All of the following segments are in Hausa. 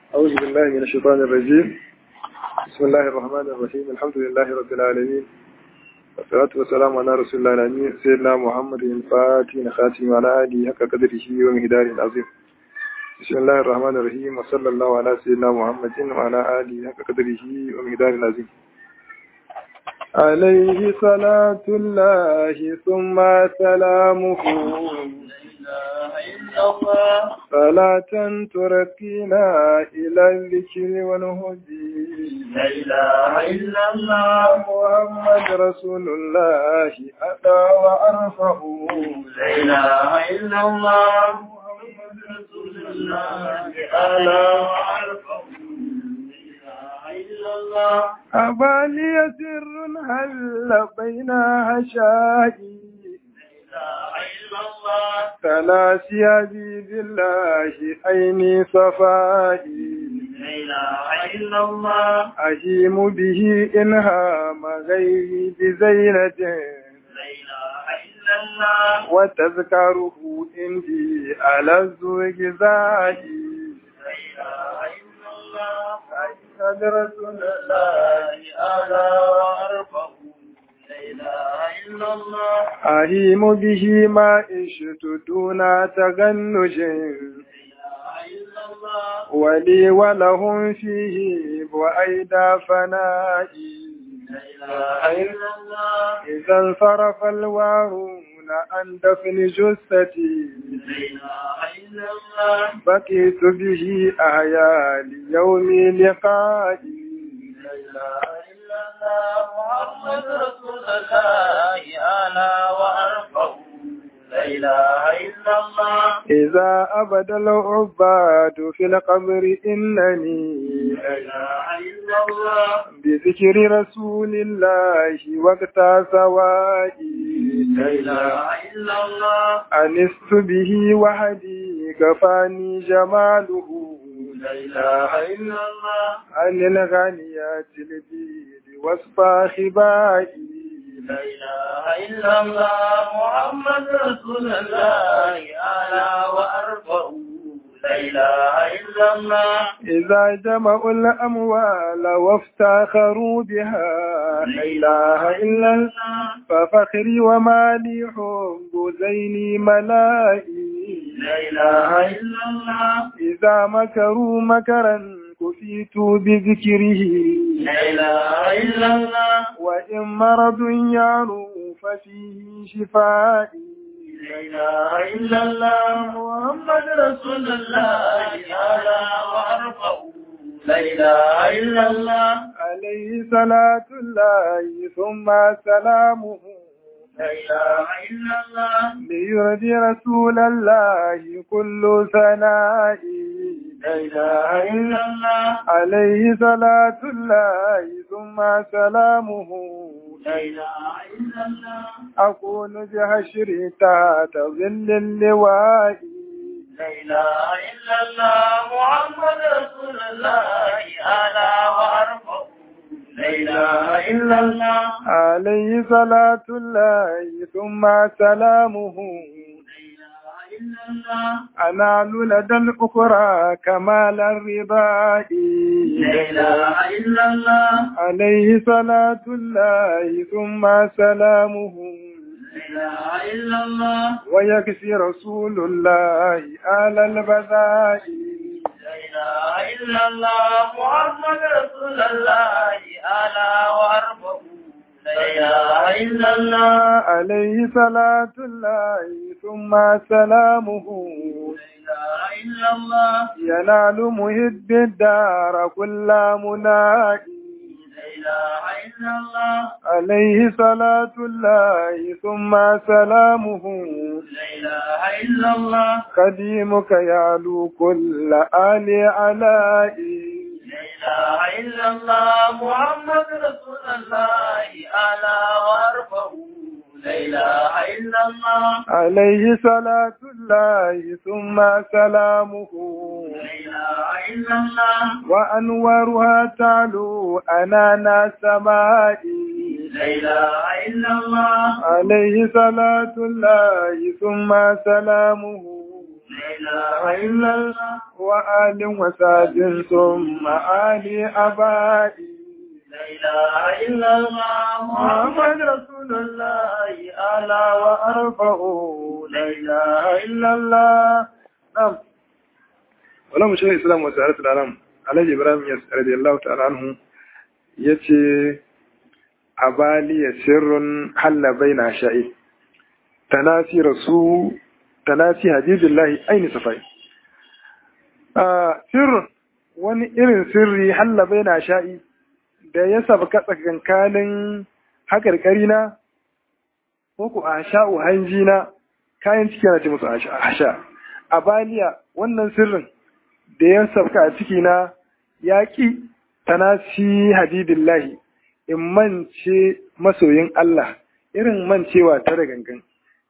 أعوذ بالله من الشيطان الرجيم بسم الله الرحمن الرحيم الحمد لله رب العالمين والصلاة والسلام على رسول الله الأمين سيدنا محمد الفاتح خاتم على آله حق قدره ومقدار عظيم بسم الله الرحمن الرحيم وصلى الله على سيدنا محمد وعلى آله حق قدره ومقدار عظيم عليه صلاة الله ثم سلامه صلاة ترقينا إلى الذكر والهدي لا إله إلا الله محمد رسول الله أتى وأرفعه لا إله إلا الله محمد رسول الله ألا وأرفعه لا إله إلا الله أبالي سر هل بين هشائي لا إله إلا الله تلاسي عزيز الله عيني صفائي لا إله إلا الله أهيم به إنهام غيري بزينة لا إله إلا الله وتذكره عندي على الزوجزائي لا إله إلا الله أشهد رسول الله ألا وأرفعه لا إله إلا الله أهيم به ما عشت دون تغنج لا إله إلا الله ولي ولهم فيه بعيد فنائي لا إله إلا الله إذا انصرف الوارون عن دفن جثتي لا إله إلا الله بقيت به أحيا ليوم لقائي لا إله إلا الله محمد رسول الله أنا وأرفعه لا إله إلا الله إذا أبد العباد في القبر إنني لا إله إلا الله بذكر رسول الله وقت سوائي لا إله إلا الله أنست به وحدي كفاني جماله لا إله إلا الله عن الغنيات البيد وصفا خبائي لا إله إلا الله محمد رسول الله أنا وأرفعه لا إله إلا الله إذا جمعوا الأموال وافتخروا بها لا إله إلا الله ففخري ومالي حب زيني ملائي لا إله إلا الله إذا مكروا مكرا كفيت بذكره لا إله إلا الله وإن مرض يعلو ففيه شفائي لا إله إلا الله محمد رسول الله أعلى وأرفع لا إله إلا الله عليه صلاة الله ثم سلامه لا إله إلا الله ليرضي رسول الله كل ثنائي لا إله إلا الله عليه صلاة الله ثم سلامه لا إله إلا الله أكون بحشر تحت ظل اللواء لا إله إلا الله محمد رسول الله أعلى وأرفع لا إله إلا الله عليه صلاة الله ثم سلامه لا إله إلا الله أنال لدى الأخرى كمال الرضاء لا إله إلا الله عليه صلاة الله ثم سلامه لا إله إلا الله ويكفي رسول الله آل البذاء لا إله إلا الله محمد رسول الله أعلى وأرفع لا إله إلا الله عليه صلاة الله ثم سلامه لا إله إلا الله ينال محب الدار كل منائي لا إله إلا الله عليه صلاة الله ثم سلامه لا إله إلا الله قديمك يعلو كل آل علائي لا إله إلا الله محمد رسول الله أعلى وأرفع لا إله إلا الله عليه صلاة الله ثم سلامه لا إله إلا الله وأنوارها تعلو أنانا سمائي لا إله إلا الله عليه صلاة الله ثم سلامه إلا الله وآل وساد ثم آل أبائي لا إله إلا الله محمد رسول الله أعلى وأرفع لا إله إلا الله نعم ولم شيخ الإسلام وسعادة العالم علي إبراهيم يس رضي الله تعالى عنه يتي أبالي سر حل بين عشائي تناسي رسول تناسي حديث الله أين صفاي آه سر wani irin sirri halla bai na sha'i da ya sabka tsakankanin haƙarƙari na ko ku a sha'u hanji na kayan ciki na ce musu a sha a baliya wannan sirrin da ya sabka a ciki na ya ƙi tanasi hadidillahi in mance masoyin Allah irin mancewa ta da gangan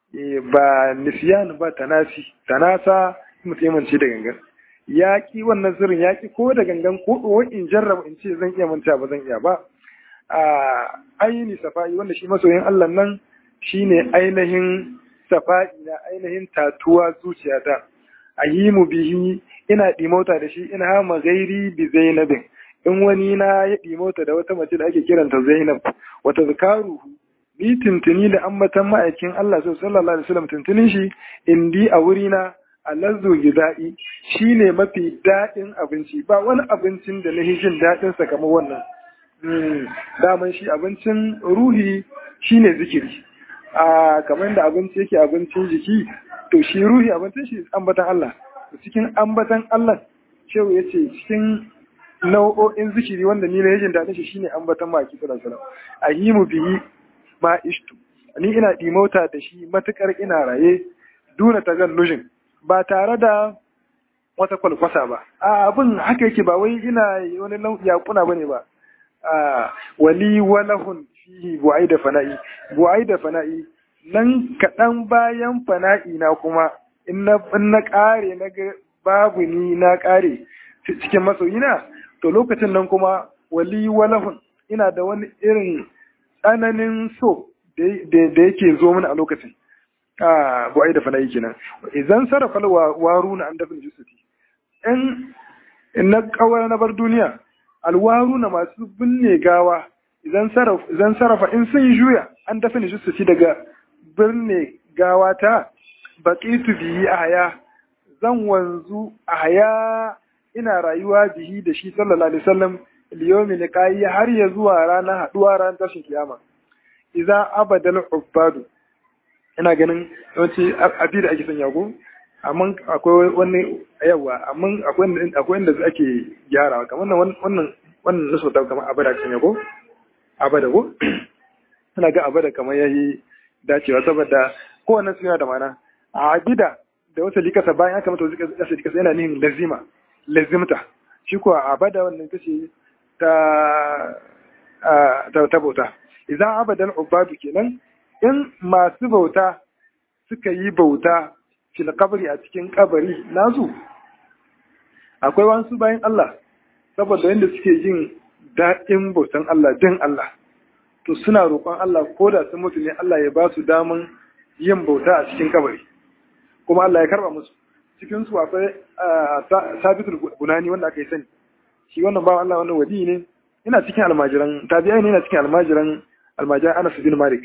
ba nisiyan ba tanasi tanasa mutum ya mance da gangan ya ƙi wannan sirrin ya ƙi ko da gangan ko ko in jarraba in ce zan iya manta ba zan iya ba a aini safa'i wanda shi masoyin Allah nan shine ainihin safa'i na ainihin tatuwa zuciyata ahimu bihi ina dimota da shi ina hama gairi bi zainabin in wani na ya dimota da wata mace da ake kiranta zainab wata zakaruhu ni tuntuni da ambatan ma'aikin Allah sallallahu alaihi wasallam tuntunin shi indi a wurina alazu gida'i shine mafi daɗin abinci ba wani abincin da na jin daɗin sa kamar wannan daman shi abincin ruhi shine zikiri a kamar da abinci yake abincin jiki to shi ruhi abincin shi ambatan Allah cikin ambatan Allah shehu ya ce cikin nau'o'in zikiri wanda ni na jin daɗin shi shine ambatan maki sallallahu alaihi wasallam ahimu bihi ma ishtu ni ina dimota da shi matukar ina raye duna tagallujin ba tare da wata kwalkwasa ba a abin haka yake ba wai ina wani yakuna bane ba a wali walahun fihi bu'ai da fana'i bu'ai da fana'i nan kaɗan bayan fana'i na kuma in na ƙare na ga babu ni na ƙare cikin masoyina to lokacin nan kuma wali walahun ina da wani irin tsananin so da yake zo mana a lokacin a bu'ai da fana'i kenan idan sarrafa waruna an dafin jusuti in na kawar na bar duniya alwaru na masu binne gawa idan sarrafa in sun juya an dafa ni jusuti daga birne gawa ta baƙitu biyi a haya zan wanzu a haya ina rayuwa bihi da shi sallallahu alaihi wasallam liyomi liqayi har ya zuwa ranar haduwa ran tashin kiyama idza abadal ubadu ina ganin yawanci abi da ake sanya ko amma akwai wani yawa amma akwai akwai inda ake gyarawa kamar wannan wannan wannan nasu ta kamar abada sanya ko abada ko ina ga abada kamar yayi dacewa saboda kowanne suna da mana a abida da wata likasa bayan aka mata wata likasa yana nihin lazima lazimta shi ko abada wannan kace ta ta ta bauta idan abadan ubadu kenan in masu bauta suka yi bauta fil kabari a cikin kabari nasu akwai wasu bayan Allah saboda yadda suke jin daɗin bautan Allah din Allah to suna roƙon Allah ko da sun mutu ne Allah ya ba su daman yin bauta a cikin kabari kuma Allah ya karba musu cikin su akwai sabitul bunani wanda aka yi sani shi wannan bawan Allah wannan wadi ne ina cikin almajiran tabi'ai ne ina cikin almajiran almajiran Anas bin Malik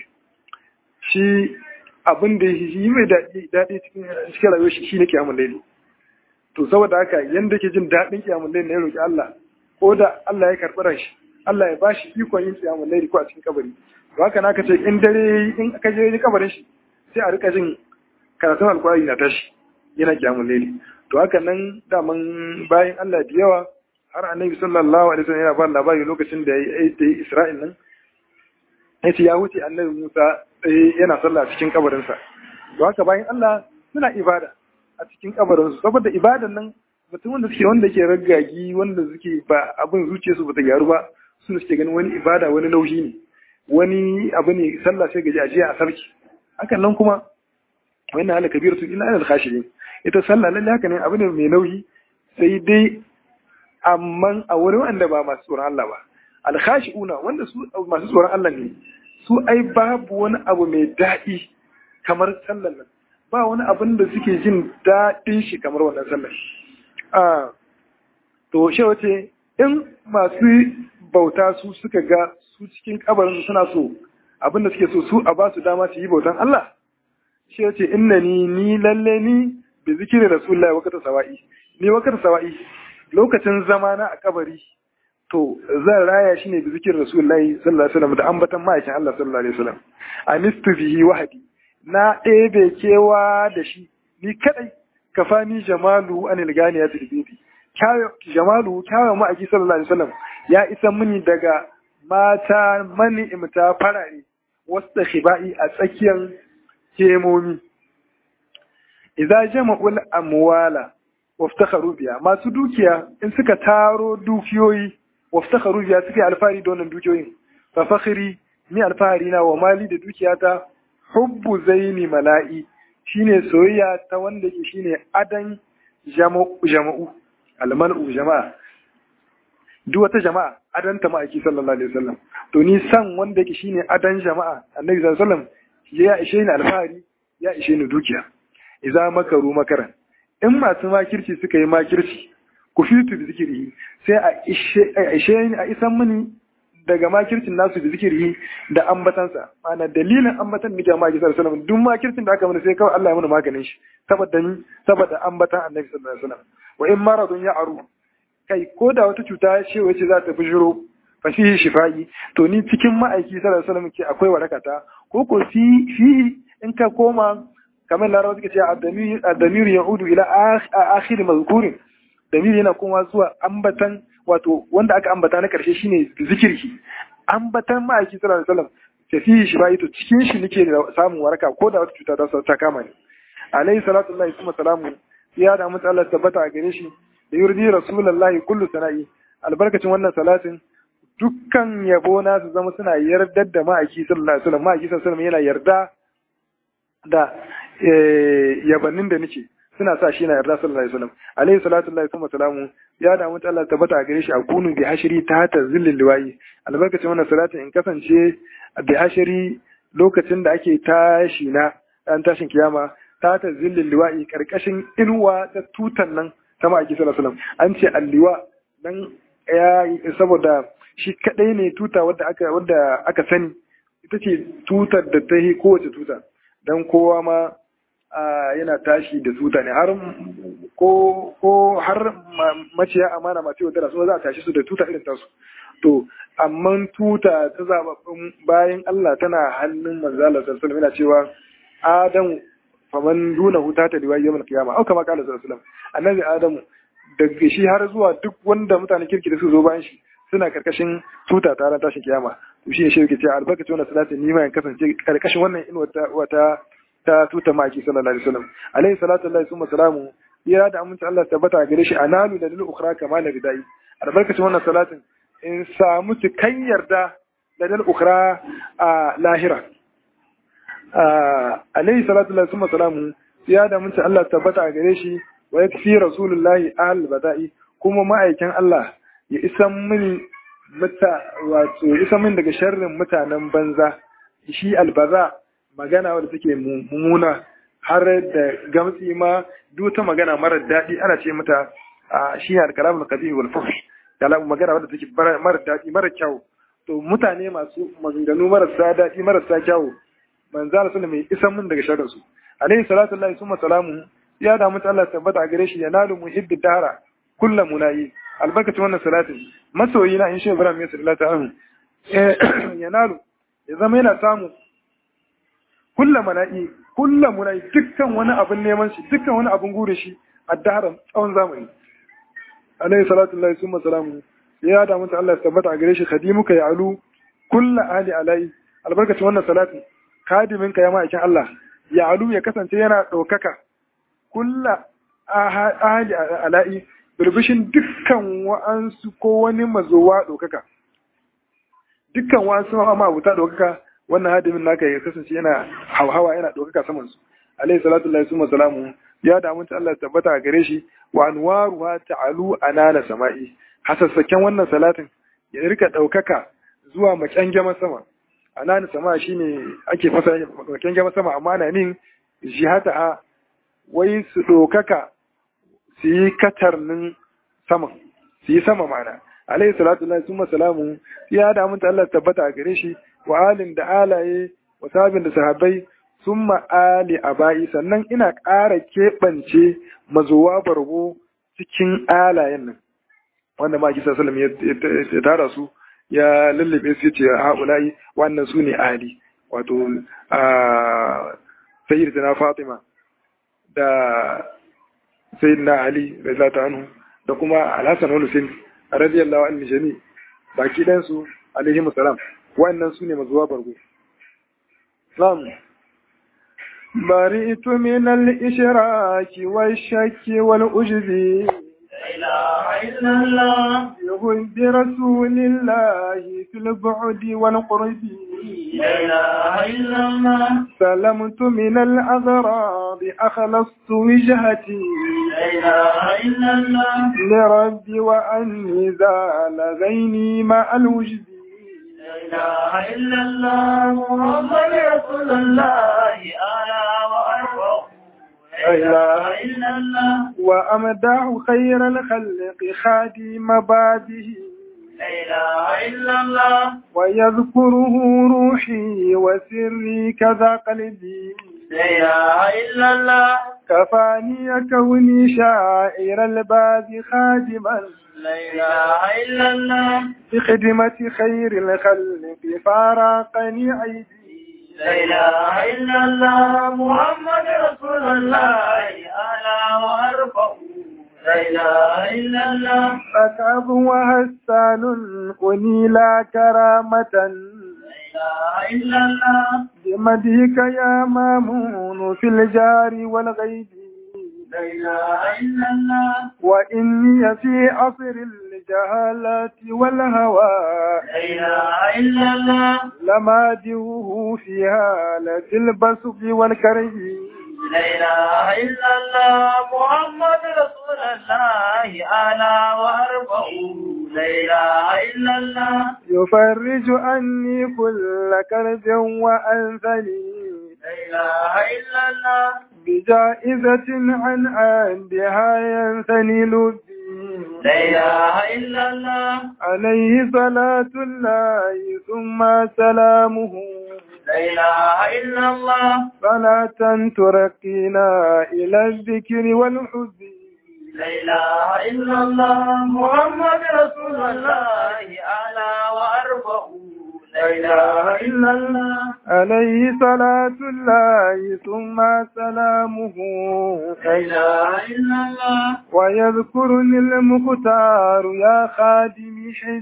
shi abin da yi mai daɗi cikin rayuwar shi shi ne kiyamun laili to saboda haka yanda ke jin daɗin kiyamun laili ya roƙi Allah ko da Allah ya karɓi ran shi Allah ya bashi ikon yin kiyamun laili ko a cikin kabari to haka na ce in dare in aka je kabarin shi sai a rika jin karatun alkurani na tashi yana kiyamun laili to haka nan daman bayan Allah da yawa har annabi sallallahu alaihi wasallam yana ba labari lokacin da ya yi Isra'il nan yace ya wuce annabi Musa yana sallah a cikin kabarinsa to haka bayan Allah suna ibada a cikin kabarinsu saboda ibadan nan mutum wanda suke wanda ke raggagi wanda suke ba abin zuciyarsu ba ta gyaru ba suna suke ganin wani ibada wani nauyi ne wani abu ne sallah sai gaji a jiya a sarki hakan nan kuma wannan hala kabir su illa alal khashirin ita sallah lalle haka ne abu ne mai nauyi sai dai amma a wurin wanda ba masu tsoron Allah ba al khashiuna wanda su masu tsoron Allah ne su ai babu wani abu mai daɗi kamar sallan nan ba wani abin da suke jin daɗin shi kamar wannan sallar a to shi wace in masu bauta su suka ga su cikin kabarin suna so abin da suke so su a ba su dama su yi bautan Allah shi wace inna ni ni lalle ni bi zikirin rasulullahi wakata sawa'i ni wakata sawa'i lokacin zamana a kabari to zan raya shi ne bi zikirin rasulullahi sallallahu alaihi wasallam da ambatan ma'aikin Allah sallallahu alaihi wasallam anistu bihi wahadi na ɗebe kewa da shi ni kadai kafani jamalu anil gani ya tilbidi jamalu kyawa ma'aiki sallallahu alaihi wasallam ya isa mini daga mata mani imta farare wasu da shiba'i a tsakiyar kemomi idza jama'ul amwala waftakharu biya masu dukiya in suka taro dukiyoyi waftakharu biya suke alfahari da wannan dukiyoyin fa fakhri ni alfahari na wa mali da dukiyata hubbu zaini mala'i shine soyayya ta wanda ke shine adan jama'u almal'u jama'a duk wata jama'a adan ta ma'aiki sallallahu alaihi wasallam to ni san wanda ke shine adan jama'a annabi sallallahu alaihi wasallam ya ishe ni alfahari ya ishe ni dukiya idza makaru makaran in masu makirci suka yi makirci ku fitu da zikiri sai a ishe ni a isan mini daga makircin nasu da zikiri da ambatansa mana dalilin ambatan nake ma ki sallallahu alaihi duk makircin da aka mana sai kawai Allah ya mana maganin shi saboda ni saboda ambatan Annabi sallallahu alaihi wasallam wa in maradun ya aru kai ko da wata cuta ce wace za ta bujiro fa fihi shifai to ni cikin ma'aiki sallallahu alaihi wasallam ke akwai warakata ko ko fi fi in ka koma kamar larabawa suke ce ad-damir ya'udu ila akhir mazkurin damir yana kuma zuwa ambatan wato wanda aka ambata na karshe shine zikirki ambatan ma'aiki sallallahu alaihi wasallam tafi shi bai to cikin shi nake da samun waraka ko da wata cuta ta ta kama ni alayhi salatu wallahi kuma salamu ya da mutu Allah tabbata a gare shi da yurdi rasulullahi kullu sana'i albarkacin wannan salatin dukkan yabo na su zama suna yardar da ma'aiki sallallahu alaihi wasallam ma'aiki sallallahu alaihi wasallam yana yarda da yabannin da nake suna sa shi na yarda sallallahu alaihi wasallam alaihi salatu wallahi kuma salamu ya da mutu Allah tabbata a gare shi a kunu bi hashiri ta ta zillil liwayi albarkacin wannan salatin in kasance bi hashiri lokacin da ake tashi na dan tashin kiyama ta ta zillil liwayi karkashin inuwa ta tutan nan ta ma'aiki sallallahu alaihi wasallam an ce alliwa dan ya saboda shi kadai ne tuta wadda aka wadda aka sani ita ce tutar da ta yi kowace tuta dan kowa ma yana tashi da tuta ne har ko ko har maciya amana masu yaudara su za a tashi su da tuta irin tasu to amma tuta ta zababbin bayan Allah tana hannun manzala sallallahu alaihi yana cewa adam faman duna huta ta liwa yawmal qiyama au kama qala sallallahu alaihi annabi adamu daga shi har zuwa duk wanda mutane kirki da su zo bayan shi suna karkashin tuta ta ran tashin kiyama to shi ne shi yake cewa albarkacin wannan salati ni ma in kasance karkashin wannan inuwa wata ta tuta maki sallallahu alaihi wasallam alaihi salatu lillahi summa salamu ya da aminci Allah tabbata gare shi analu da lil ukhra kama la bidai albarkacin wannan salatin in samu cikan yarda da lil ukhra a lahira alaihi salatu lillahi summa salamu ya da aminci Allah tabbata gare shi wa yakfi rasulullahi al bada'i kuma ma'aikin Allah ya isan mini mata wato ya isan mini daga sharrin mutanen banza shi albaza magana wadda take mummuna har da gamsi ma duk ta magana mara daɗi ana ce mata a shi ne alkalamul qadi wal fuhsh kalam magana wadda take mara daɗi mara kyau to mutane masu maganganu marasa daɗi marasa kyau manzo Allah sallallahu mai isan mun daga sharrin su alaihi salatu lillahi summa salamu ya da mutu Allah tabbata a gare shi ya nalu muhibbi dara kullu munayi albarkacin wannan salatin masoyi na in shi Ibrahim ya sallallahu alaihi ya nalu ya zama yana samu kulla mana'i kulla munai dukkan wani abin neman shi dukkan wani abin gure shi a daren tsawon zamani alayhi salatu lillahi summa salamu ya da mutu Allah tabbata a gare shi khadimuka ya alu kulla ali alai albarkacin wannan salatin kadimin ka ya ma'aikin Allah ya alu ya kasance yana ɗaukaka kulla ali alai birbishin dukkan wa'ansu ko wani mazowa ɗaukaka dukkan wa'ansu ma'abuta ɗaukaka wannan hadimin naka ya kasance yana hauhawa yana ɗaukaka saman su alayhi salatu lillahi summa salamu ya da mun Allah tabbata a gare shi wa anwaruha ta'alu anana sama'i hasassaken wannan salatin ya rika ɗaukaka zuwa makyangema sama anana sama shine ake fasa makyangema sama amma ana nin jihata wai su ɗaukaka su yi katarnin saman su yi sama mana alaihi salatu lillahi summa salamu ya da mun Allah tabbata a gare shi wa alin da alaye wa sabin da sahabbai summa ali abai sannan ina ƙara keɓance mazuwa bargo cikin alayen nan wanda ma kisa salam ya tara su ya lullube su ce haula'i wannan su ne ali wato a sayyidatina fatima da sayyidina ali radiyallahu anhu da kuma alhassan wani husain radiyallahu anhu jami baki dan su alaihi salam wannan su ne mazuwa bargo islam bari'tu min al-ishraq wash-shakk wal-ujb يهد برسول الله في البعد والقرب سلمت من الأغراض أخلصت وجهتي لربي وأني زال ذيني مع الوجد لا إله إلا الله محمد رسول الله أنا وأرفع لا إله إلا الله وأمدح خير الخلق خادم بعده لا إله إلا الله ويذكره روحي وسري كذا قلبي لا إله إلا الله كفاني كوني شاعر الباب خادما لا إله إلا الله بخدمة خير الخلق فارقني عيدي لا إله إلا الله محمد رسول الله أنا وأرفع لا إله إلا الله فكعب وهسان أنيلا كرامة لا إله إلا الله بمدهك يا مامون في الجار والغيب لا إله إلا الله وإني في عصر الجهالات والهوى لا إله إلا الله لمادهه في هالة البسط والكرب لا إله إلا الله محمد رسول الله أنا وأرفع لا إله إلا الله يفرج عني كل كرب وأنثني لا إله إلا الله بجائزة عن عندها ينثني لبي لا إله إلا الله عليه صلاة الله ثم سلامه لا إله إلا الله صلاة ترقينا إلى الذكر والحب لا إله إلا الله محمد رسول الله أعلى وأرفع لا إله إلا الله عليه صلاة الله ثم سلامه لا إله إلا الله ويذكرني المختار يا خادم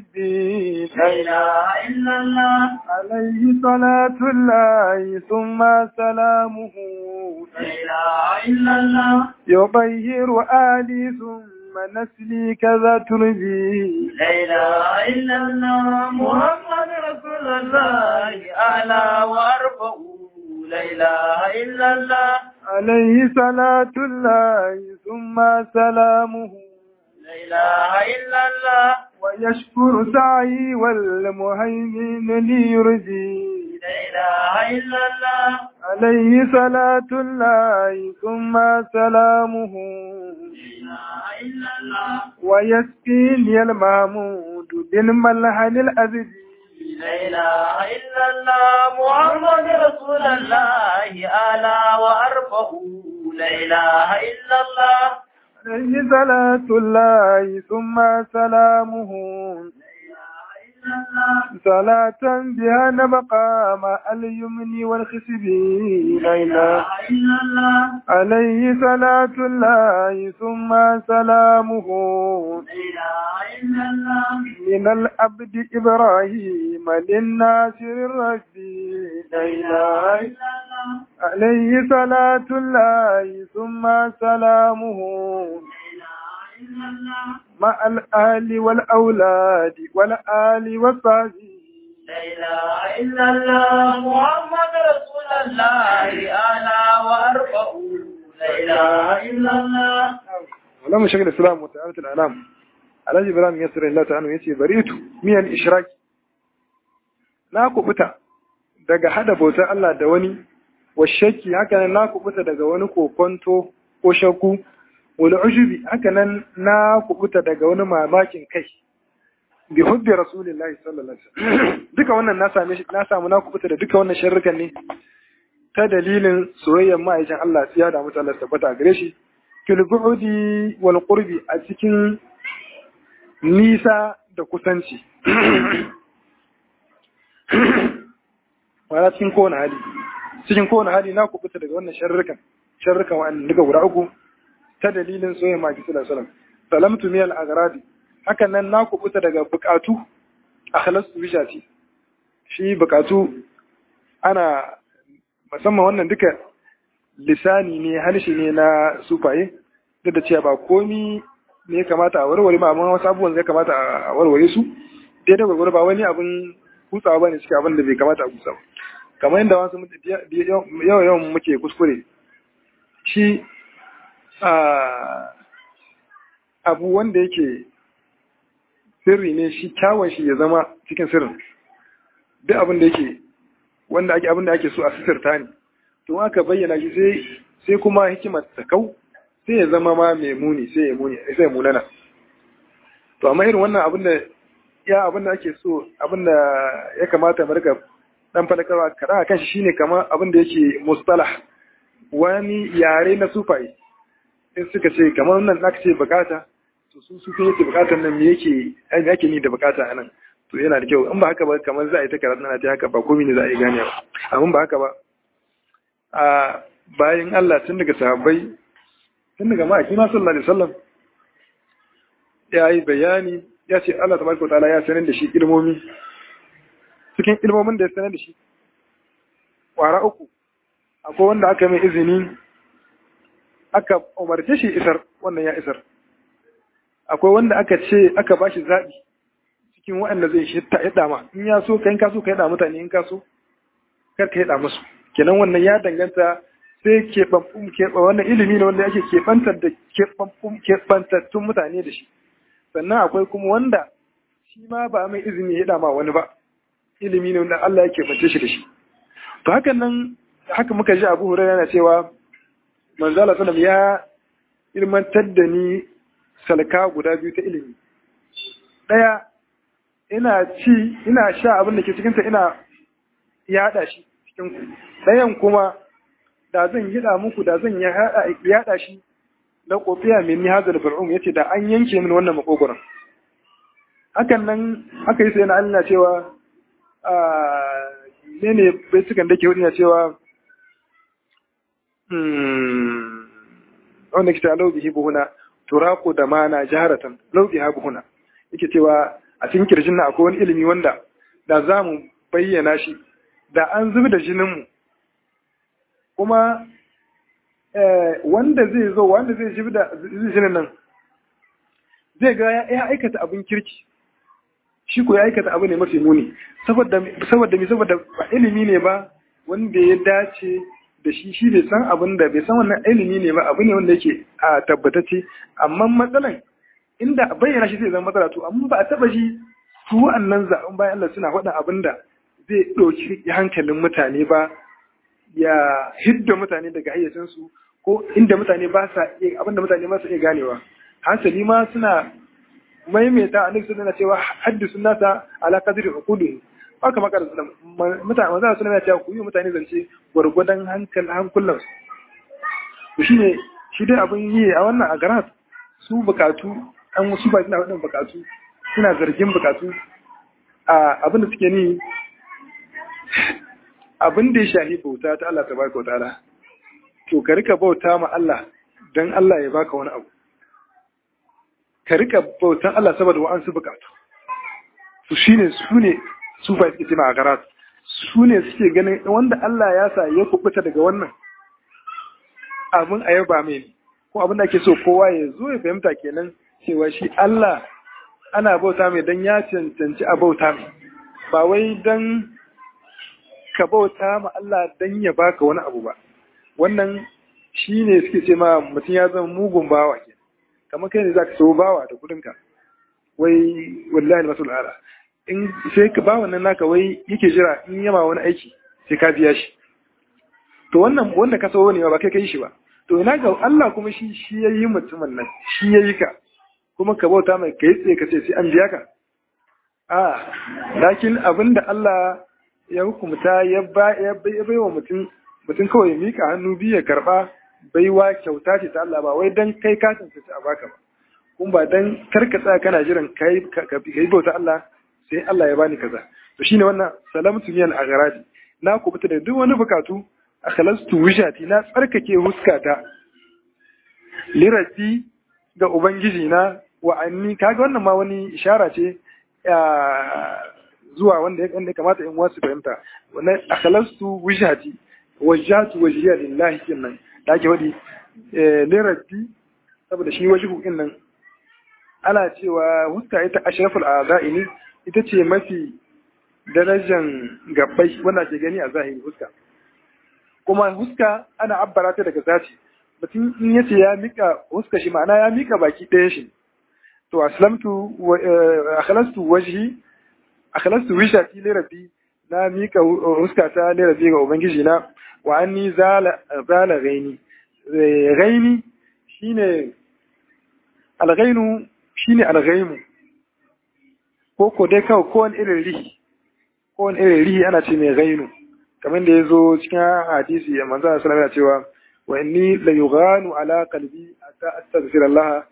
حبي لا إله إلا الله عليه صلاة الله ثم سلامه لا إله إلا الله يطهر آلي ثم نسلي كذا تربي لا إله إلا الله محمد رسول الله أعلى وأرفع لا إله إلا الله عليه صلاة الله ثم سلامه لا إله إلا الله ويشكر سعي والمهيمن ليرجي لا إله إلا الله عليه صلاة الله ثم سلامه لا إله إلا الله ويسقيني المحمود بالملحن الأزدي لا إله إلا الله محمد رسول الله أعلى وأرفع لا إله إلا الله عليه صلاة الله ثم سلامه صلاة بها نبقى مع اليمن والخسب لا إله إلا الله عليه صلاة الله ثم سلامه لا إله إلا الله من العبد إبراهيم للناصر الرشدي لا إله إلا الله عليه صلاة الله ثم سلامه لا إله إلا الله مع الآل والأولاد والآل والصحبه لا إله إلا الله محمد رسول الله أعلى وأرفع لا إله إلا الله ولما شكل الإسلام وتعالى الأعلام alhaji ibrahim ya sirri Allah ta'ala yace baritu miyan ishraki na kubuta daga hada bautar Allah da wani wa shakki haka nan na kubuta daga wani kokonto ko shakku wal ujubi haka nan na kubuta daga wani mamakin kai bi hubbi rasulillahi sallallahu alaihi wasallam duka wannan na same shi na samu na kubuta da duka wannan sharrukan ne ta dalilin soyayyar ma'aikin Allah tsiya da mutu Allah tabbata gare shi fil bu'di wal qurbi a cikin nisa da kusanci wala cikin kowane hali cikin kowane hali na kubuta daga wannan sharrukan sharrukan wa'annan duka guda uku ta dalilin soyayyar ma'aikin sallallahu alaihi wasallam salamtu miyal agradi hakan nan na kubuta daga bukatu a halastu bishati shi bukatu ana musamman wannan duka lisani ne harshe ne na sufaye duk da cewa ba komi ne ya kamata a warware ma amma wasu abubuwan zai kamata a warware su daidai gwargwaro ba wani abin kutsawa ba ne cikin abin da bai kamata a kutsa ba kamar yadda wasu yawan yawan muke kuskure shi abu wanda yake sirri ne shi kyawun shi ya zama cikin sirrin duk abin da yake wanda ake abin da ake so a sisirta ne to aka bayyana shi sai sai kuma hikimar ta kau sai ya zama ma mai muni sai ya muni sai ya munana to amma irin wannan abin da ya abin da ake so abin da ya kamata mu riga dan fadakarwa kada akan shi shine kamar abin da yake mustalah wani yare na sufai in suka ce kamar nan aka ce bukata to su su kai yake bukatar nan me yake me yake ni da bukata anan to yana da kyau in ba haka ba kamar za a yi ta karatu na ta haka ba komai ne za a yi gane ba amma ba haka ba a bayan Allah tun daga sahabbai tun daga ma'aiki na sallallahu alaihi wasallam ya yi bayani ya ce Allah tabaraka ta'ala ya sanar da shi ilmomi cikin ilmomin da ya sanar da shi kwara uku akwai wanda aka mai izini aka umarce shi isar wannan ya isar akwai wanda aka ce aka bashi zaɓi cikin waɗanda zai shi ta yada ma in ya so kai ka so ka yada mutane in ka so kar ka yada musu kenan wannan ya danganta sai keɓaɓɓun keɓa wannan ilimi ne wanda ake keɓantar da keɓaɓɓun keɓantattun mutane da shi sannan akwai kuma wanda shi ma ba mai izini ya yada ma wani ba ilimi ne wanda Allah ya keɓance shi da shi to hakan nan haka muka ji Abu Hurairah yana cewa manzo Allah sallallahu ya ilmantar da ni salka guda biyu ta ilimi ɗaya ina ci ina sha abin da ke cikinta ina yaɗa shi cikin ku ɗayan kuma da zan yiɗa muku da zan yaɗa shi na kofiya mai ni hazar bar'um yace da an yanke min wannan makogoron hakan nan aka yi sai na Allah cewa ne ne bai sukan da ke hudu cewa wanda ke ta lau bihi buhuna turaku da mana jaharatan lau biha buhuna yake cewa a cikin kirjin na akwai wani ilimi wanda da za mu bayyana shi da an zubi da jininmu kuma wanda zai zo wanda zai zubi da jinin nan zai ga ya aikata abin kirki shi ko ya aikata abu ne mafi muni saboda saboda mi saboda ba ilimi ne ba wanda ya dace da shi shi bai san abin da bai san wannan ilimi ne ba abu ne wanda yake a tabbatacce amma matsalan inda bayyana shi zai zama matsala to amma ba a taba shi su wa'annan zaɓen bayan Allah suna faɗa abin da zai ɗauki hankalin mutane ba ya hidda mutane daga hayyacinsu ko inda mutane ba sa iya abinda mutane ba sa iya ganewa hasali ma suna maimaita annabi sallallahu alaihi cewa haddisu nasa ala qadri uqudi haka maka da mutane manzo suna cewa ku yi mutane zance gwargwadon hankal hankulan su shine shi dai abin yi a wannan a garat su bukatu an wasu ba suna wadannan bukatu suna zargin bukatu a abin da suke ni abin da ya shahi bauta ta Allah tabaraka wa ta'ala to ka rika bauta ma Allah dan Allah ya baka wani abu ka rika bautan Allah saboda wa'ansu bukatu su shine su ne su fa suke ma garat su ne suke ganin wanda Allah ya sa ya kubuta daga wannan abin a yaba mai ne ko abin da ake so kowa ya zo ya fahimta kenan cewa shi Allah ana bauta mai dan ya cancanci a bauta mai ba wai dan ka bauta ma Allah dan ya baka wani abu ba wannan shi ne suke ce ma mutum ya zama mugun bawa ke kamar kai ne za ka so bawa da kudinka wai wallahi masul ala in sai ka bawa nan naka wai yake jira in yama wani aiki sai ka biya shi to wannan wanda ka so ne ba kai kai shi ba to ina ga Allah kuma shi shi yayi mutumin nan shi yayi ka kuma ka bauta mai kai tsaye ka ce sai an biya ka a lakin abinda Allah ya hukumta ya ba ya bai wa mutum mutum kawai ya mika hannu biyu ya karba baiwa kyauta ce ta Allah ba wai dan kai ka tantance a baka ba kun ba dan karka tsaya kana jiran kai ka yi bauta Allah sai Allah ya bani kaza to shine wannan salamtu min al-aghradi na kubuta da duk wani bukatu akhlastu wishati na tsarkake huskata lirati ga ubangiji na wa anni kaga wannan ma wani ishara ce zuwa wanda ya kamata in wasu fahimta wannan akhlastu wishati wajjatu wajhiya lillahi kinnan da ake wadi lirati saboda shi wajhu din nan ana cewa huska ita ashraful a'za'i ne ita ce mafi darajan gabbai wanda ke gani a zahiri huska kuma huska ana abbara ta daga zaci mutum in yace ya mika huska shi ma'ana ya mika baki ɗaya shi to aslamtu akhlastu wajhi akhlastu wishati li rabbi na mika huska ta li rabbi ga ubangiji na wa anni zala zala ghaini ghaini shine alghainu shine alghaimu ko ko dai kawai ko wani irin rihi ko wani irin rihi ana ce mai ghainu kamar da ya zo cikin hadisi manzo sallallahu alaihi wasallam cewa wa inni la yughanu ala qalbi hatta astaghfir Allah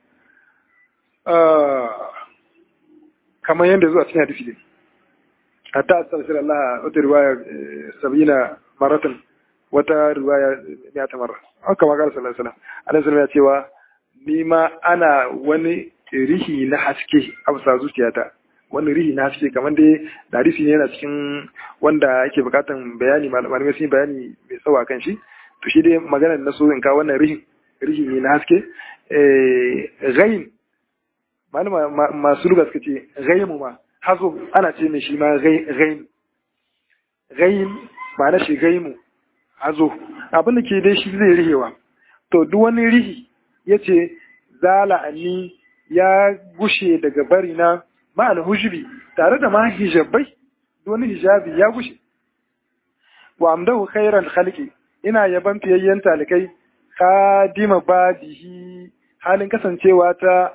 kamar yadda zuwa cikin hadisi ne hatta astaghfir Allah wata riwaya sabina maratan wata riwaya ya ta marra haka ma sallallahu alaihi wasallam alaihi ya cewa ni ma ana wani rihi na haske a bisa zuciyata wani rihi na haske kamar dai hadisi ne yana cikin wanda ake bukatan bayani malamai sun bayani mai tsawo kan shi to shi dai maganar na so in kawo wannan rihin rihi ne na haske gain malama masu luga suka ce gaimu ma hazo ana ce mai shi ma gain gain ma na shi gaimu hazo abin da ke dai shi zai rihewa to duk wani rihi ya ce zala anni ya gushe daga barina ma'al hujubi tare da ma hijabai wani hijabi ya gushe wa amdahu khairan khalqi ina yaban fiyayyen talikai khadima badihi halin kasancewa ta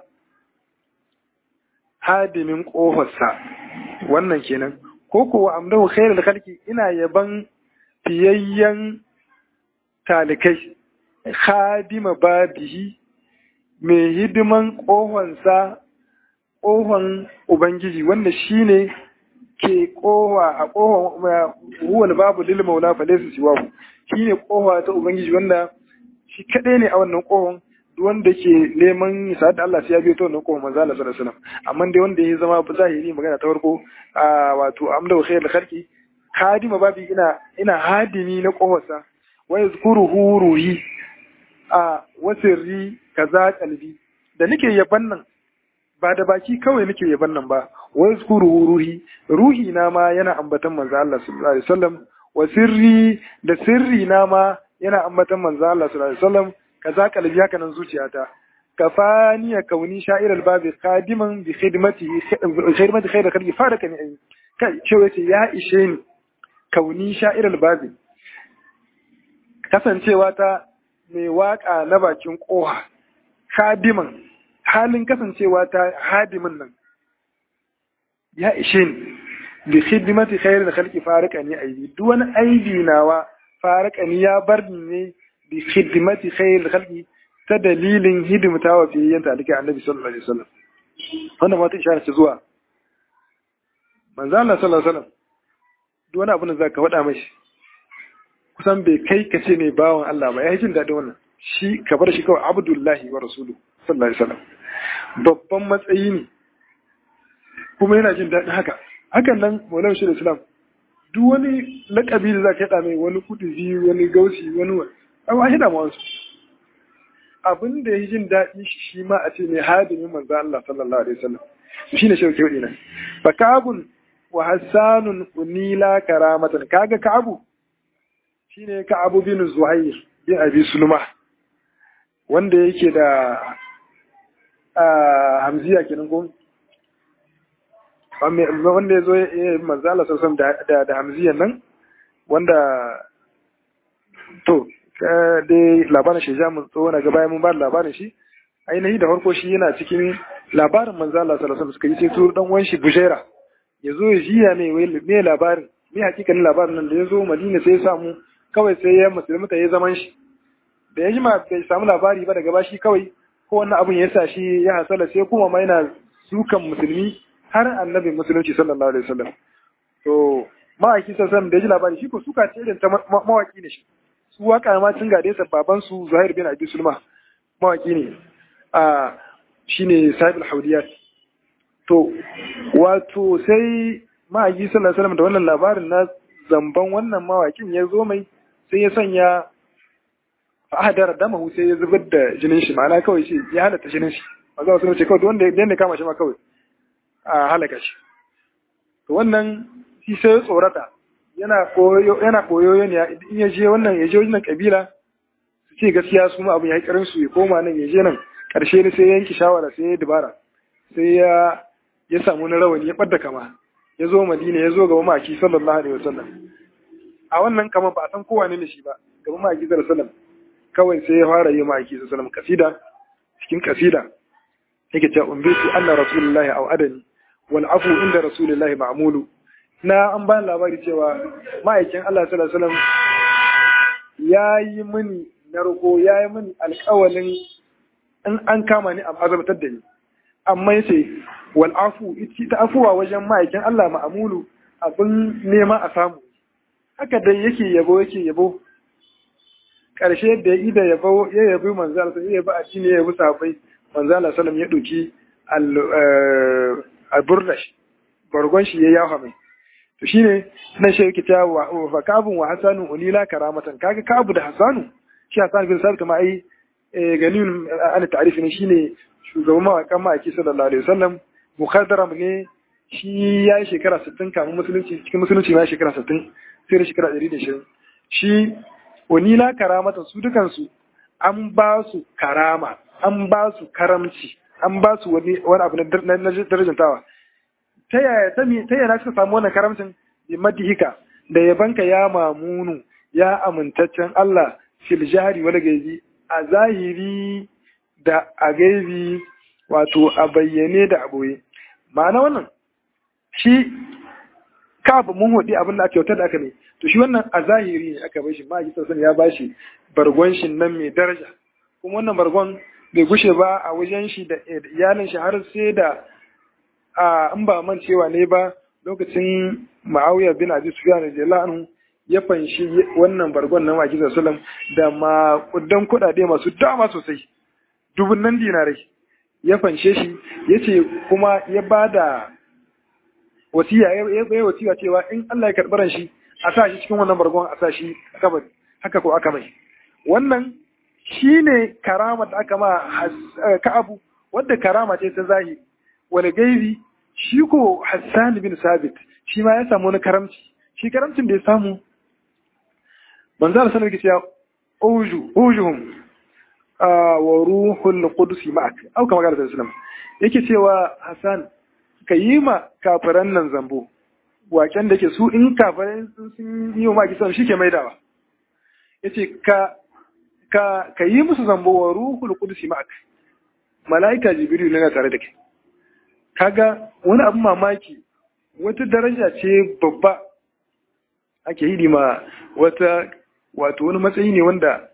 hadimin kofarsa wannan kenan ko ko wa amdahu khairan khalqi ina yaban fiyayyen talikai khadima babihi mai hidiman ƙohonsa ƙohon Ubangiji wanda shi ne ke ƙoha a ƙohon huwal babu lil maula fa laysa siwahu shi ne ƙoha ta Ubangiji wanda shi kaɗai ne a wannan ƙohon wanda ke neman isa da Allah sai ya biyo ta wannan ƙohon manzo Allah sallallahu alaihi wasallam amma dai wanda ya zama zahiri magana ta farko a wato amda khairul khalqi hadima babi ina ina hadimi na ƙohonsa wa yazkuruhu ruhi a wasirri kaza kalbi da nake yaban nan ba da baki kawai nake yaban nan ba wa yazkuru ruhi ruhi na ma yana ambatan manzo Allah sallallahu alaihi wasallam wa sirri da sirri na ma yana ambatan manzo Allah sallallahu alaihi wasallam kaza kalbi haka nan zuciyata kafani ya kauni sha'ir al-babi qadiman bi khidmatihi khidmati khayr khalqi faraka ni kai ce yace ya ishe ni kauni sha'ir al-babi kasancewa ta mai waka na bakin koha hadiman halin kasancewa ta hadimin nan ya ishe ni bi khidmati khairil khalqi farqani aibi duk wani aibi nawa farqani ya bar ni ne bi khidmati khairil khalqi ta dalilin hidimta wa fiyayyen talika annabi sallallahu alaihi wasallam wannan wata ishara ce zuwa manzo Allah sallallahu alaihi wasallam duk wani abu da zaka faɗa mashi kusan bai kai ka ce mai bawan Allah ba ya yi jin daɗin wannan shi ka bar shi kawai abdullahi wa rasulu sallallahu alaihi wasallam babban matsayi ne kuma yana jin daɗin haka hakan nan maulana shi da islam duk wani lakabi da za ka yaɗa mai wani kuduzi wani gausi wani abu a hida wasu abin da ya yi jin daɗi shi shi ma a ce mai hadimin manzo Allah sallallahu alaihi wasallam shi ne shauke hudu nan fa kabun wa hassanun unila karamatan kaga ka'abu shine ka'abu bin zuhair bin abi sulma wanda yake da hamziya kenan ko wanda ya zo manzo Allah sallallahu da da hamziyan nan wanda to dai labarin shi ja mun tsawo na gaba mun ba labarin shi ainihi da farko shi yana cikin labarin manzo Allah sallallahu alaihi wasallam suka yi sai turu dan wanshi bujaira yazo ya jiya ne wai me labarin me hakikanin labarin nan da yazo Madina sai ya samu kawai sai ya musulmi ya zaman shi da ya jima bai samu labari ba daga bashi kawai ko wannan abun ya sa shi ya hasala sai kuma ma yana sukan musulmi har annabi musulunci sallallahu alaihi wasallam to ma'aiki sallallahu da ya ji labari shi ko suka ce irin ta mawaki ne shi su waka ma sun gade sa baban su Zuhair bin Abi Sulma mawaki ne a shine sahibul haudiyat to wato sai ma'aiki sallallahu alaihi wasallam da wannan labarin na zamban wannan mawakin ya zo mai sai ya sanya ahadar damahu sai ya zubar da jinin shi ma'ana kawai shi ya halatta jinin shi maza wasu ce kawai wanda ya kama shi ma kawai a halaka shi to wannan shi sai ya tsorata yana koyo yana koyo ne in ya je wannan ya je wannan kabila su ce gaskiya su ma abin ya karin su ya koma nan ya je nan karshe ne sai ya yanki shawara sai ya dubara sai ya ya samu na rawani ya ɓadda kama ya zo madina ya zo gaba maki sallallahu alaihi wasallam a wannan kama ba a san kowa ne shi ba gaba maki sallallahu alaihi wasallam kawai sai ya fara yi maki sallallahu alaihi kasida cikin kasida yake cewa umbitu anna rasulullahi aw adani wal afu inda rasulullahi ma'mulu na an ba labari cewa ma'aikin Allah sallallahu alaihi wasallam yayi mini narko yayi mini alƙawalin in an kama ni a azabtar da ni amma yace wal afu ita afuwa wajen ma'aikin Allah ma'amulu abin nema a samu haka dai yake yabo yake yabo ƙarshe da ya ida yabo ya yabi manzo Allah ya yabi addini ya yabi sahabbai manzo Allah sallam ya doki al burdash bargon shi ya yafa mai to shine nan shi yake ta wa fa kabun wa hasanu ulila karamatan kaga kabu da hasanu shi hasan bin sabit ma ai ganin an ta'arifi ne shine shugaban mawakan ma'aiki sallallahu alaihi wasallam mukhadaram ne shi ya yi shekara 60 kamun musulunci cikin musulunci ma shekara 60 sai da shekara 120 shi wanila karamata su dukansu an ba su karama an ba su karamci an ba su wani wani abu na darajantawa ta yaya ta yaya suka samu wannan karamcin bi madihika da yabanka ya mamunu ya amintaccen Allah fil jahri wal gaibi a zahiri da a gaibi wato a bayyane da a boye ma'ana wannan shi kafa mun hudi abin da aka kyautar da aka ne to shi wannan a zahiri ne aka bai shi ma sassan ya bashi bargon shi nan mai daraja kuma wannan bargon bai gushe ba a wajen shi da iyalin shi har sai da a in ba man cewa ne ba lokacin ma'awiya bin abi sufyan radiyallahu anhu ya fanshi wannan bargon na maki sallam da makudan kuɗaɗe masu dama sosai dubun nan dinarai ya fanshe shi ya ce kuma ya ba da wasiya ya yi wasiya cewa in Allah ya karɓi shi a sa shi cikin wannan bargon a sa shi a kabari haka ko aka mai wannan shi ne karama da aka ma ka'abu wadda karama ce ta zahiri wani gaibi shi ko Hassan bin Sabit shi ma ya samu wani karamci shi karamcin da ya samu manzo Allah sallallahu alaihi wasallam uju ujuhum wa ruhul qudus ma'ak au kama ga sallallahu yake cewa Hassan ka yi ma kafiran nan zambo waken da ke su in kafirai sun yi wa maki sallam shike maidawa yace ka ka ka yi musu zambo wa ruhul qudus ma'ak malaika jibril ne tare da kai kaga wani abu mamaki wata daraja ce babba ake yi ma wata wato wani matsayi ne wanda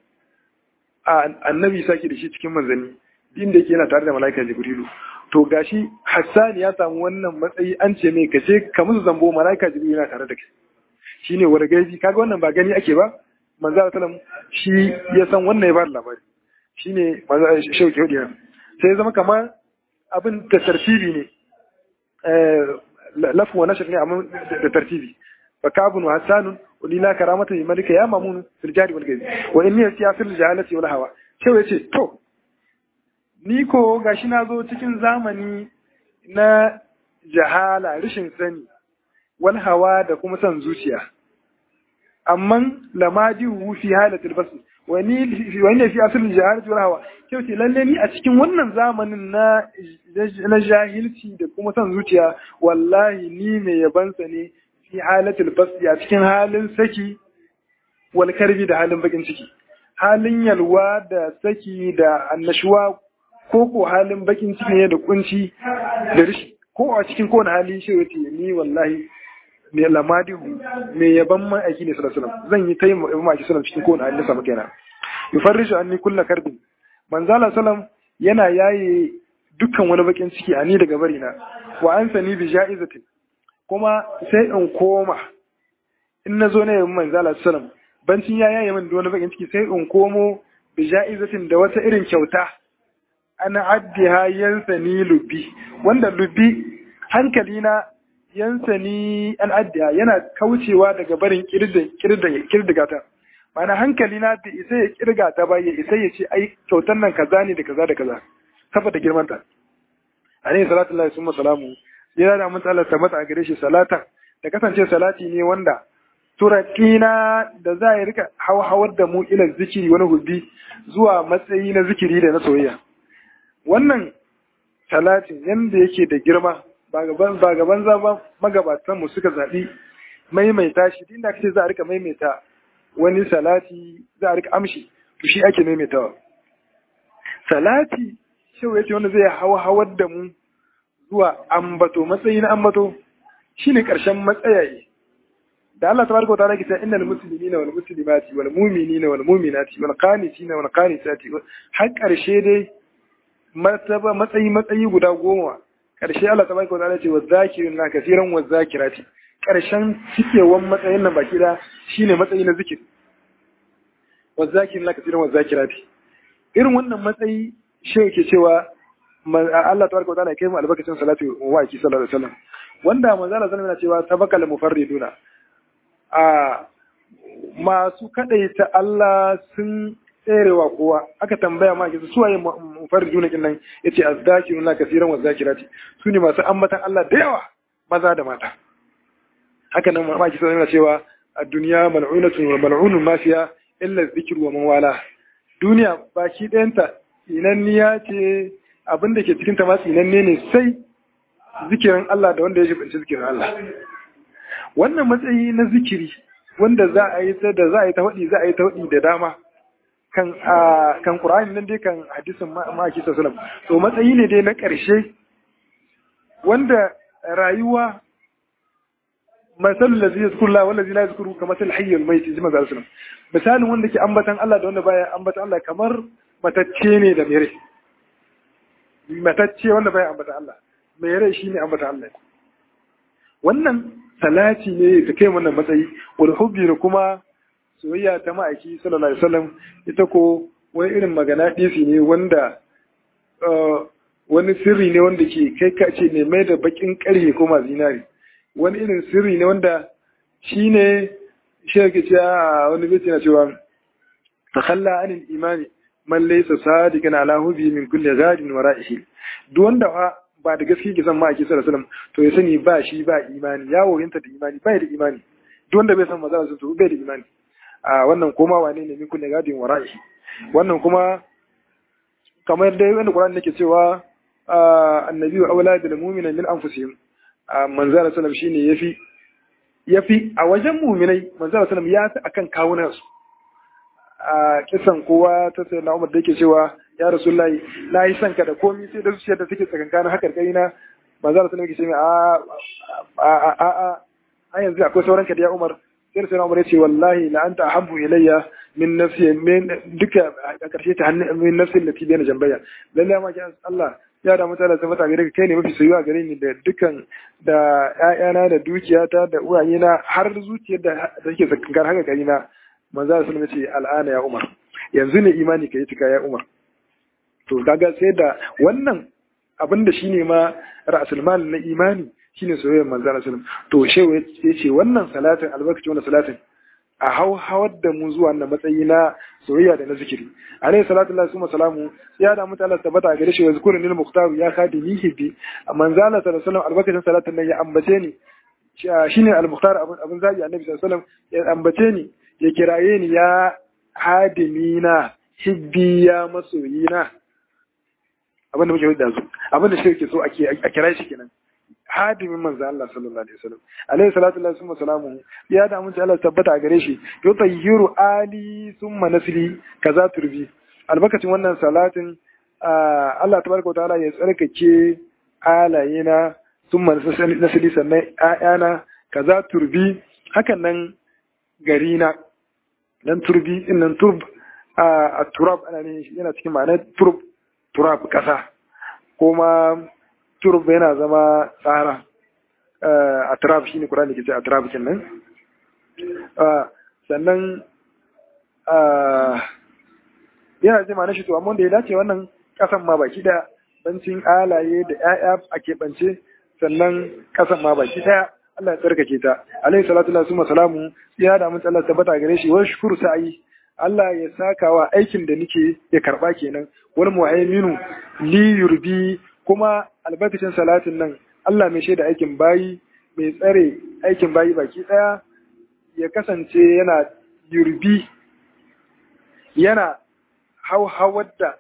annabi sake da shi cikin manzanni din da yake yana tare da mala'ika jibrilu to gashi hassan ya samu wannan matsayi an ce mai kace ka musu zambo mala'ika jibrilu yana tare da kai shine wani gaibi kaga wannan ba gani ake ba manzo sallam shi ya san wannan ya ba labari shine manzo shauki hudu sai ya zama kamar abin da tartibi ne lafu wa nashar ne amma da tartibi fa kabun wa hasanun ulila karamata bi malika ya mamun fil jari wal gaibi wa inni yasiya fil jahalati wal hawa sai yace to ni ko gashi na zo cikin zamani na jahala rashin sani wal hawa da kuma son zuciya amma lamadi fi halatil basr wani wani fi asalin jahalati wal hawa sai ce lalle ni a cikin wannan zamanin na na jahilci da kuma son zuciya wallahi ni mai yabansa ne fi halatul basri a cikin halin saki wal karbi da halin bakin ciki halin yalwa da saki da annashuwa ko ko halin bakin ciki ne da kunci da rishi ko a cikin kowane hali shi yace ni wallahi me lamadi me yaban mai aiki ne sallallahu alaihi wasallam zan yi tayi yaban mai sallallahu cikin kowane hali da samu kenan yufarrishu anni kullu karbin manzala sallam yana yaye dukkan wani bakin ciki a ni daga bari na wa an sani bi ja'izatin kuma sai in koma in na zo na yabi manzala sallam bancin ya yaye min da wani bakin ciki sai in komo bi ja'izatin da wata irin kyauta ana addiha yansani lubi wanda lubi hankali na yansani an addiha yana kaucewa daga barin kirdiga ta mana hankali na bai isa ya kirga ta ba ya isa ya ce ai kyautar nan kaza ne da kaza da kaza saboda girman ta alaihi salatu lillahi summa salamu yana da mun Allah tabbata a gare shi salata da kasance salati ne wanda turakina da za ya rika hawar da mu ila zikiri wani hubbi zuwa matsayi na zikiri da na soyayya wannan talatin yanda yake da girma ba gaban ba gaban zaba magabatan mu suka zabi maimaita shi inda kace za a rika maimaita wani salati za a rika amshi to shi ake maimaitawa salati shi yace wanda zai hawa hawar da mu zuwa ambato matsayi na ambato shine karshen matsayaye da Allah tabaraka wa ta'ala ke cewa innal muslimina wal muslimati wal mu'minina wal mu'minati wal qanitina wal qanitati har karshe dai martaba matsayi matsayi guda goma karshe Allah tabaraka wa ta'ala ce wa zakirin na kasiran wa zakirati karshen cikewan matsayin nan baki da shine matsayi na zikir wa zakirin na kasiran wa zakirati irin wannan matsayi shi yake cewa Allah tabaraka wa ta'ala ya kai mu albarkacin salatu wa aki sallallahu alaihi wasallam wanda manzo Allah sallallahu alaihi wasallam yana cewa sabaqal mufarriduna a masu kadaita Allah sun tserewa kowa aka tambaya ma kisa suwaye mufarrijuna kin nan yace azdakiruna kaseeran wa zakirati su ne masu ambatan Allah da yawa maza da mata haka nan ma kisa yana cewa ad-dunya mal'unatun wa mal'unun ma fiha illa dhikru wa man wala duniya baki ɗayanta inanniya ce abin da ke cikin ta ma tsinanne ne sai zikirin Allah da wanda ya jibanci zikirin Allah wannan matsayi na zikiri wanda za a yi da za a yi ta waɗi za a yi ta waɗi da dama kan kan Qur'ani nan dai kan hadisin ma'aki sallallahu to matsayi ne dai na ƙarshe wanda rayuwa masalul ladzi yazkuru Allah wal ladzi la yazkuru kama sal hayy al mayt jima sallallahu misalin wanda ke ambatan Allah da wanda baya ambatan Allah kamar matacce ne da mere matacce wanda baya ambatan Allah mere shine ambatan Allah wannan salati ne ta kai wannan matsayi wal hubbi da kuma soyayya ta ma'aiki sallallahu alaihi wasallam ita ko wani irin magana disi ne wanda wani sirri ne wanda ke kai ka ce ne mai da bakin karhe ko ma zinari wani irin sirri ne wanda shi ne shi yake cewa wani bai na cewa takhalla anil imani man laysa sadiqan ala hubi min kulli ghadin wara'ihi duk wanda ba da gaske ke san ma ake sallallahu alaihi to ya sani ba shi ba imani ya woyinta da imani ba da imani duk wanda bai san maza su to bai da imani a wannan koma wane ne min kulli ghadin wara'ihi wannan kuma kamar dai wanda Qur'ani yake cewa annabi wa aula bil mu'mina min anfusihim manzara sallam shine yafi yafi a wajen mu'minai manzara sallam ya fi akan kawunan su a kisan kowa ta sai na Umar da yake cewa ya rasulullahi na yi son ka da komai sai da zuciyar da take tsakankanin hakar kai na manzara sallam yake cewa a a a a yanzu akwai sauran ka da ya Umar sai sai Umar ya ce wallahi la anta ahabbu ilayya min nafsi min duka a karshe ta hannun min nafsi lati bayna jambayya lalle ma kiyan Allah ya da mutane sun fata gare ka kai ne mafi soyuwa gare ni da dukan da ƴaƴana da dukiyata da uwayena har zuciyar da take tsakankan haka gari na manzo Allah sallallahu alaihi al'ana ya Umar yanzu ne imani kai tuka ya Umar to kaga sai da wannan abin da shine ma ra'sul mal na imani shine soyayyar manzo Allah sallallahu alaihi to shehu yace wannan salatin albarkaci wannan salatin a hau hawar da mu zuwa na matsayi na soyayya da na zikiri alayhi salatu lillahi summa salamu ya da mutu Allah tabbata a gare shi wa zikru lil muqtar ya kadi ni hibbi manzo Allah sallallahu alaihi wasallam albarkacin salatin nan ya ambace ni shine al-muqtar abun abun zabi annabi sallallahu alaihi wasallam ya ambace ni ya kiraye ni ya hadimina hibbi ya masoyina abin da muke da su abin da shi ke so a kira shi kenan hadimin manzo Allah sallallahu alaihi wasallam alaihi salatu lillahi summa salamu ya da mun Allah tabbata a gare shi yutayyiru ali summa nasli kaza turbi albarkacin wannan salatin Allah tabaraka wa ta'ala ya tsarkake alayena summa nasli sannan ayana kaza turbi hakan nan garina dan turbi din nan turb a turab ana ne yana cikin ma'anar turb turab kasa kuma turb yana zama tsara a turab shine Qur'ani ke ce a turab kenan sannan yana ji ma'anar shi to amma da ya dace wannan kasan ma baki da bancin alaye da 'ya'ya a keɓance sannan kasan ma baki daya Allah ya tsarkake ta alaihi salatu wa salamu ya da mun Allah tabbata gare shi wa shukuru sa'i Allah ya saka wa aikin da nake ya karba kenan wal muhaiminu li yurbi kuma albarkacin salatin nan Allah mai shaida aikin bayi mai tsare aikin bayi baki daya ya kasance yana yurbi yana hauhawar da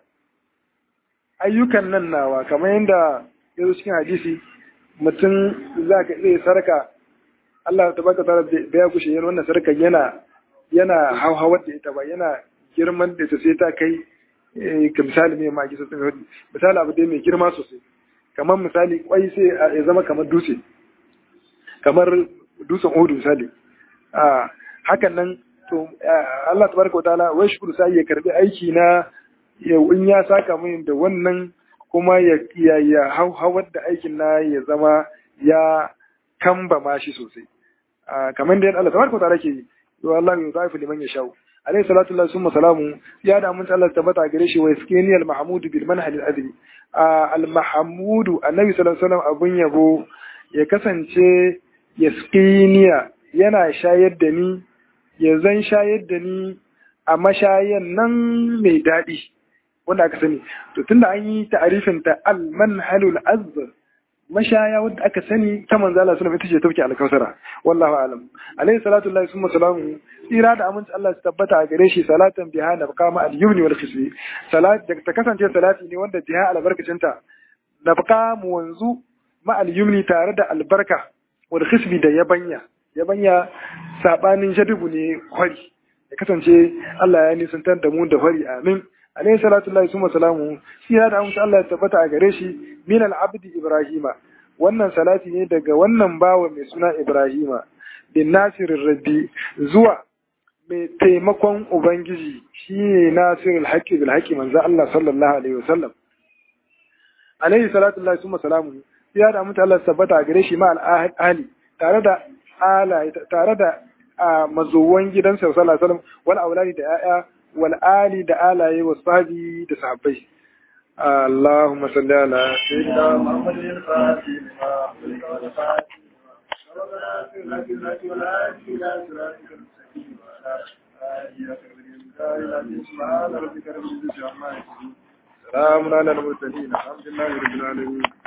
ayyukan nan nawa kamar yadda ya zo cikin hadisi mutum za ka iya sarka Allah ta baka tara da ya gushe yin wannan sarkar yana yana hauhawar da ita ba yana girman da ta sai ta kai ka misali mai maki sosai mai hudu misali abu dai mai girma sosai kamar misali kwai sai ya zama kamar dutse kamar dutsen hudu misali a hakan nan to Allah tabaraka wa ta'ala wai shukuru sai ya karbi aiki na in ya saka min da wannan kuma ya ya hauhawar da aikin na ya zama ya kamba ma shi sosai kamar da Allah tabaraka wa ta'ala ke yi Allah ya zaifu liman ya shau alayhi salatu lillahi summa salamu ya da mun Allah tabbata gare shi wa iskini al mahmud bil manhal al adli al mahmud annabi sallallahu alaihi wasallam abun yabo ya kasance yaskiniya yana shayar da ni ya zan shayar da ni a mashayan nan mai daɗi wanda aka sani to tunda an yi ta'arifin ta al manhalul azb mashaya wadda aka sani ta manzo Allah sallallahu alaihi wasallam ita ce tauki alkausara wallahu alam alaihi salatu lillahi summa salamu tsira da aminci Allah su tabbata a gare shi salatan biha na kama al yumni wal khisbi salat da ta kasance salati ne wanda biha albarkacin ta na mu wanzu ma al yumni tare da albarka wal khisbi da yabanya yabanya sabanin jadubu ne kwari ya kasance Allah ya nisantar da mu da kwari amin alaihi salatu lillahi summa salamu tsira da aminci Allah ya tabbata a gare shi min al-abdi Ibrahima wannan salati ne daga wannan bawa mai suna Ibrahima bin nasirin rabbi zuwa mai taimakon ubangiji shine nasirul haqqi bil haqqi manzo Allah sallallahu alaihi wasallam alaihi salatu lillahi summa salamu ya da mutu Allah tabbata a gare shi ma al-ahli tare da ala tare da mazuwan gidansa sallallahu alaihi wasallam wal auladi da ya'ya wal ali da alaye wa sahabi da sahabbai اللهم صل على سيدنا محمد الفاتح لما والفاتح سلام على المرسلين الحمد لله رب العالمين